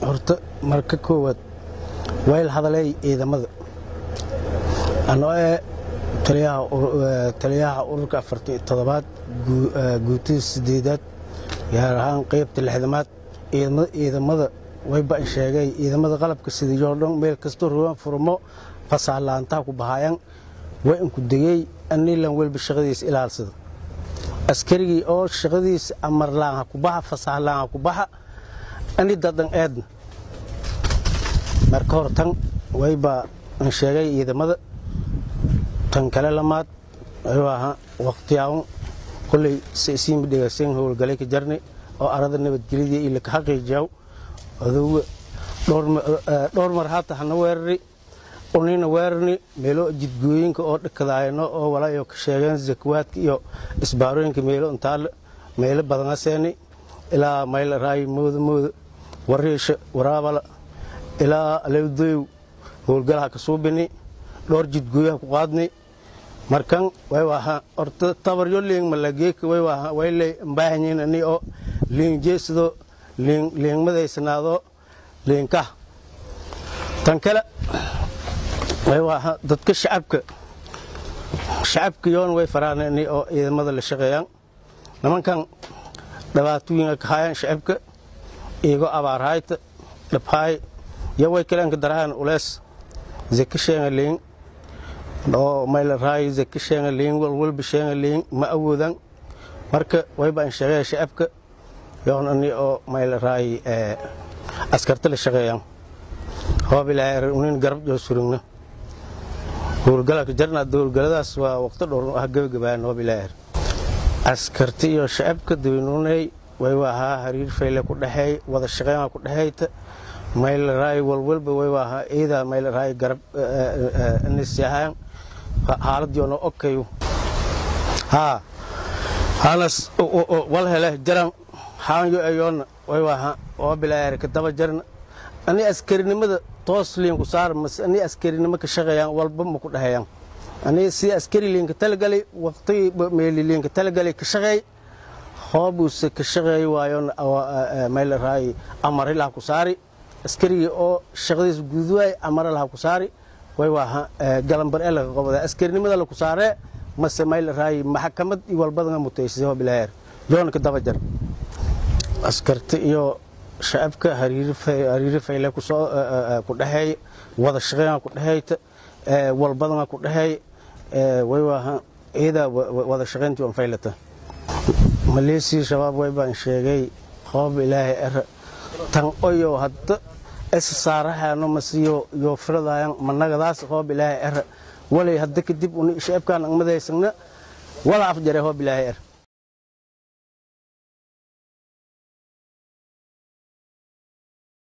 horta marka koowaad wayl hadalay ciidamada anoo ee taliyaha ururka afartan todobaad guutada sideedaad gaar ahaan qaybta lixdamaad ciidamada wayba sheegay ciidamada qalabka sidiyoo dhan meel kastoo ruwan furmo fasaalaantaha ku bahaayan way inku degey anilan welba shaqadiisa ilaalsada askarigii oo shaqadiisa amarlaan ha ku baxa fasahlaan ha ku baxa ani dadan eedna marka hor tan wayba an sheegay ciidamada tan kale lamaad ayuu waqtiyaawan koley saysiinba dhegaysan howlgalay ka jarnay oo arada nabadgelyadii ila ka xaqiijiyaw adowga dhowr mar haata hana weerari unina weerarni meelo jidgooyinka oo dhakadaayano oo walayo ka sheegeen zakwaadka iyo isbaarooyinka meelo intaale meelo badana seeni ilaa mayla raayi mooda mooda wariisha waraabala ilaa alewdoyow howlgalaha ka suubini dhowr jidgooyaha ku qaadni markan way waha horta tabaryo liing malageeka way waha way lay mbaahanyiin ani oo liing jeesido liing liingmadaysanaado liinkah tan kale way waha dadka shacabka shacabka yoon way faraan ani oo ciidamada la shaqeeyaan nimankan dhibaatooyinka ka haayaan shacabka iigo abaarhayta dhabhaay yo way kaleenka darahaan ulees zaka sheenga liing oo mayla raayo zaka sheenga liing walwalba sheenga liing ma awoodan marka wayba an sheegaya shacabka yoon ani oo mayla raayi askarta la shaqeeyaan hoob ilaahay unin garab joo surugna howlgalaka jarna howlgaladaas waa waqti dhowr ah gabagabaan hoob ilaahay askarta iyo shacabka daweynuunay way waahaa hariir fayle ku dhexeey wada shaqeyn ku dhexeyta mayla raayi walwalba way waahaa ciida mayla raayi garab nisiyahaan haaladyoona okayu haa hanas wal hele jaran haanyo ayoona way waahaa oo bilaayar ka daba jarna ani askarinimada toos liinku saar mase ani askarinimo ka shaqeeyaan walba ma ku dhexeeyaan ani si askari liinka talagalay waqtigii meeli liinka talagalay ka shaqeey hoobuuse ka shaqeey waayoon mayla raayi amarilaha ku saari askarigii oo shaqadiis guduwaay amaralaha ku saari way waaha galambar ee laga qabada askarinimada laku saaree mase mayla raayi maxkamad iyo walbadanga mutaysay hoo bilaayer yoona ka daba jar askarta iyo shacabka hariiri fayle kusoo ku dhexeey wada shaqeynga ku dhexeyta walbadanga ku dhexeey way waaha ciida wada shaqeyntii on faylata maleesii shabaab way baan sheegay hoob ilaahay era tan oyo hadda es saarahaano masiyo yo filadayan managadaas hoob ilaahay era walay hadda kadib uni shacabkaan angmadaysagna wala afjare hoob ilaahay er